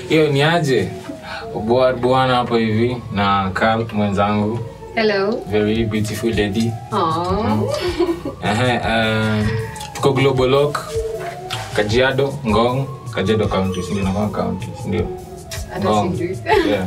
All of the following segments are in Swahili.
hiyo ni aje Bwa- bwana hapo hivi na Carl mwenzangu Hello. very beautiful lady Aww. Ehe, eh, tuko global lock kajiado ngong kajiado county sindio nakama county sindio Hata Ngong. sijui. yeah.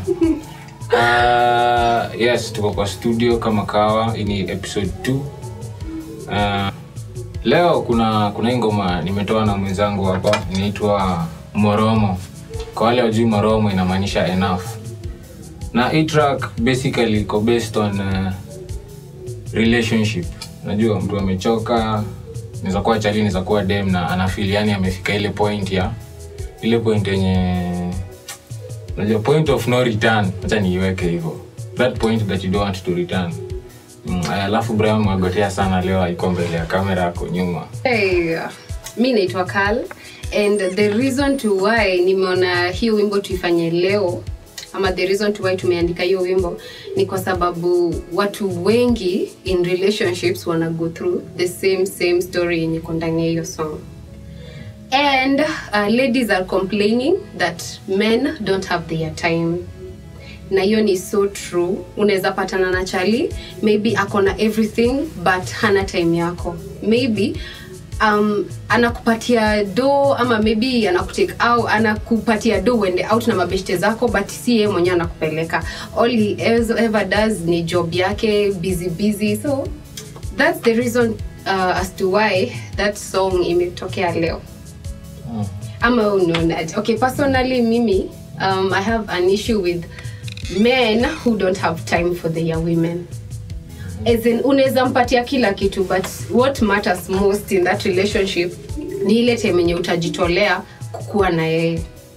Uh, yes tuko kwa studio kama kawa hii ni episode 2 uh, leo kuna kuna hii ngoma nimetoa na mwenzangu hapa inaitwa moromo kwa wale wajui moromo inamaanisha enough na hii track basically iko based on uh, relationship unajua mtu amechoka naweza kuwa chali naweza kuwa dem na anafeel yani amefika ile point ya ile point yenye unajua point of no return acha niiweke hivyo that point that you don't want to return Mm, aya, alafu Brian mwagotea sana leo aiko mbele ya kamera yako nyuma Hey, mi naitwa Carl and the reason to why nimeona hiyo wimbo tuifanye leo ama the reason to why tumeandika hiyo wimbo ni kwa sababu watu wengi in relationships wana go through the same same story yenye iko ndani ya hiyo song and uh, ladies are complaining that men don't have their time na hiyo ni so true unaweza patana na chali maybe ako na everything but hana time yako maybe um, anakupatia do ama maybe anakutake au anakupatia do uende out na mabeshte zako but si yeye mwenyewe anakupeleka all he ever ever does ni job yake busy busy so that's the reason uh, as to why that song imetokea leo Mm. ama unaonaje okay personally mimi um, i have an issue with men who don't have time for their women as in unaweza mpatia kila kitu but what matters most in that relationship ni ile time yenye utajitolea kukuwa na yeye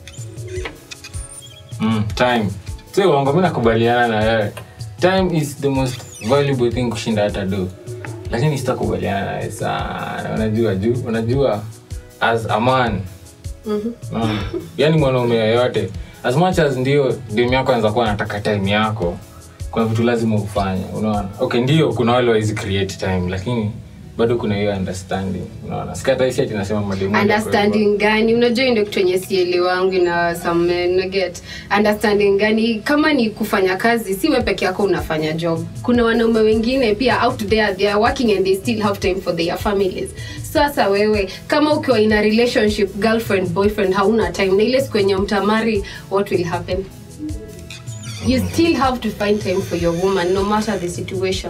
mm, time si uongo mi nakubaliana na wewe time is the most valuable thing kushinda hata do lakini sitakubaliana nawe sana unajua juu unajua as a man mm. yani mwanaume yoyote as much as ndio dem yako anaweza kuwa anataka time yako kuna vitu lazima ufanye unaona okay ndio kuna wale wawezi create time lakini bado kuna hiyo understanding unaona sikataisi ati nasema mademu wote kwa hivyo. understanding gani unajua hii ndio kitu yenye sielewangu na some men na get understanding gani kama ni kufanya kazi si we peke yako unafanya job kuna wanaume wengine pia out there they are working and they still have time for their families sasa wewe kama ukiwa in a relationship girlfriend boyfriend hauna time na ile siku yenye mtamari what will happen you still have to find time for your woman no matter the situation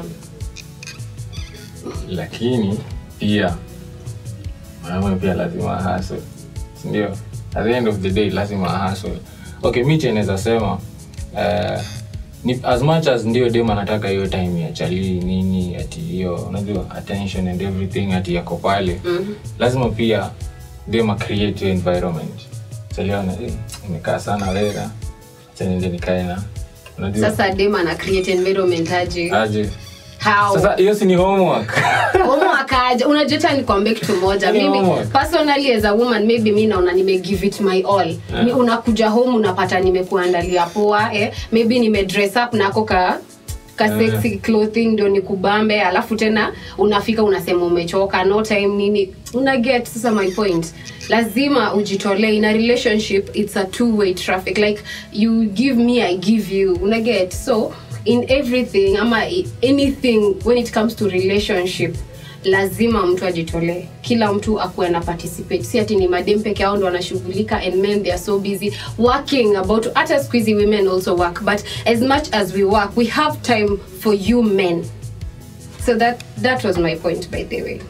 lakini pia mwanaume pia lazima ahasl sindio at the end of the day lazima ahasl okay mi cheneza sema uh, ni, as much as ndio dem anataka hiyo time ya chali nini ati hiyo unajua attention and everything ati yako pale Mhm. lazima pia dem acreate hiyo environment chaliona eh, imekaa sana wera chanende nikae na unajua sasa dema na create environment aje aje how sasa hiyo si ni homework umwakaja unajota nikwambie kitu moja Ni mimi homework. personally as a woman maybe mi naona nime give it my all Yeah. Mi- unakuja home unapata nimekuandalia poa eh? maybe nime dress up nako ka ka Yeah. sexy clothing ndio nikubambe alafu tena unafika unasema umechoka no time nini una get sasa my point lazima ujitolee in a relationship it's a two way traffic like you give me i give you una get so in everything ama i- anything when it comes to relationship lazima mtu ajitolee kila mtu akuwe na participate si ati ni madem peke yao ndo wanashughulika and men they are so busy working about hata siku hizi women also work but as much as we work we have time for you men so that that was my point by the way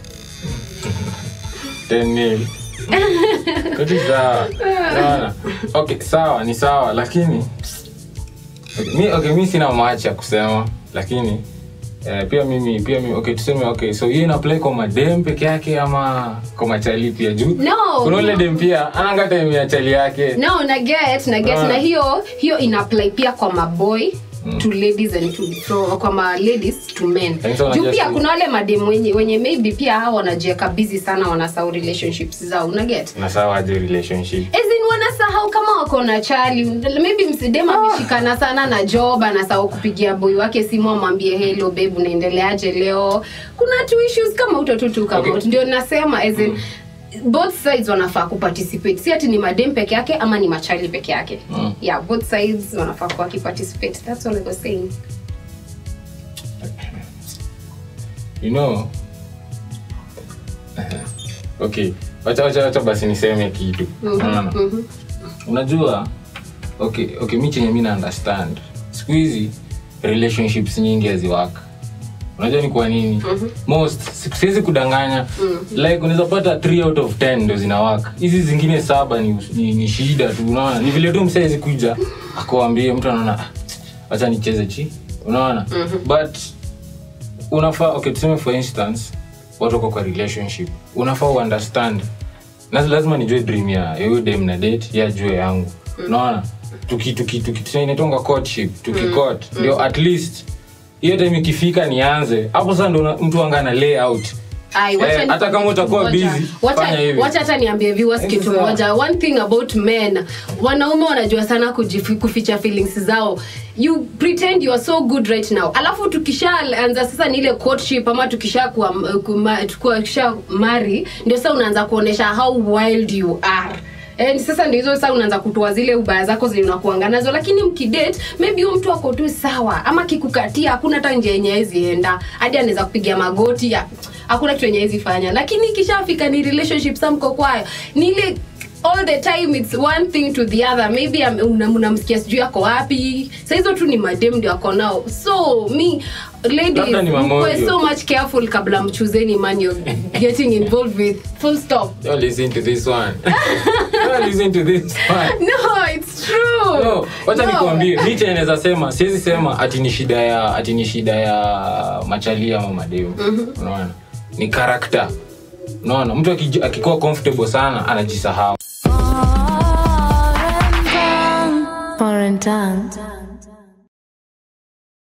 Daniel. Kote sawa. Unaona? Okay, sawa ni sawa lakini okay, mi, okay, mi sina macha ya kusema lakini eh, pia mimi pia mimi okay tuseme okay so hiyo inaplay kwa madem peke yake ama kwa machali pia juu No. kuna ule dem pia ananga time ya chali yake no na get na get Ah. na hiyo hiyo ina apply pia kwa maboy to ladies and to from, kwa ma ladies to men Yaani sasa juu unajua pia si- kuna wale madem wenye, wenye maybe pia hao wanajieka busy sana wanasahau relationships zao una get na sawa aje relationship As in wanasahau kama wako na chali maybe msidema ameshikana sana na job anasahau kupigia boy wake simu amwambie hello babe unaendeleaje leo kuna two issues kama uto tu tu kama Okay. okay. ndio nasema as in both sides wanafaa kuparticipate si ati ni madem peke yake ama ni machali peke yake Mm. yeah both sides wanafaa kuwa wakiparticipate that's all I was saying you know okay wacha wacha wacha basi niseme kitu unaona Mhm. unajua okay okay mi chenye mi na understand siku hizi relationships nyingi haziwaka unajua ni kwa nini most si- siwezi kudanganya like unaweza pata 3 out of 10 ndo zinawaka hizi zingine saba ni, ni, ni shida tu unaona ni vile tu msaizi kuja akuambie mtu anaona "Ah, wacha nicheze chi unaona but unafaa okay tuseme for instance watu wako kwa relationship unafaa uunderstand na lazima nijue dream ya huyo dem na date ya jue yangu unaona tuki tuki tuki tuseme inaitwanga courtship tukicot ndio at least hiyo time ikifika nianze hapo sasa ndo una- mtu anga na layout Ai, wacha Eh, ni- hata kama utakuwa Ngoja. busy, Wacha- fanya hivi. wacha hata niambie viewers Eh, kitu sasa. moja one thing about men wanaume wanajua sana kujifi- kuficha feelings zao you pretend you are so good right now alafu tukishaanza sasa ni ile courtship ama tukisha kuwa, kuma, tukisha mari ndio sasa unaanza kuonesha how wild you are And sasa ndio hizo sasa unaanza kutoa zile ubaya zako zenye unakuanga nazo lakini mkidate maybe huyo mtu ako tu sawa ama kikukatia hakuna hata njia yenye hawezi enda hadi anaweza kupiga magoti ya hakuna kitu yenye hawezi fanya lakini ikishafika ni relationship sa mko kwayo ni ile all the time it's one thing to the other maybe am- una- mnamsikia sijui ako wapi sa hizo tu ni madem ndio ako nao so me ladies Labda ni mamoja. mkuwe so much careful kabla mchuzeni man you're getting involved with full stop Don't listen to this one Don't listen to this one no it's true no wacha No. nikuambie mi chenye naweza sema siwezi sema ati ni shida ya ati ni shida ya machali ama mademu unaona ni karakta unaona mtu akiji- akikuwa comfortable sana anajisahau Foreign tongue. Foreign tongue.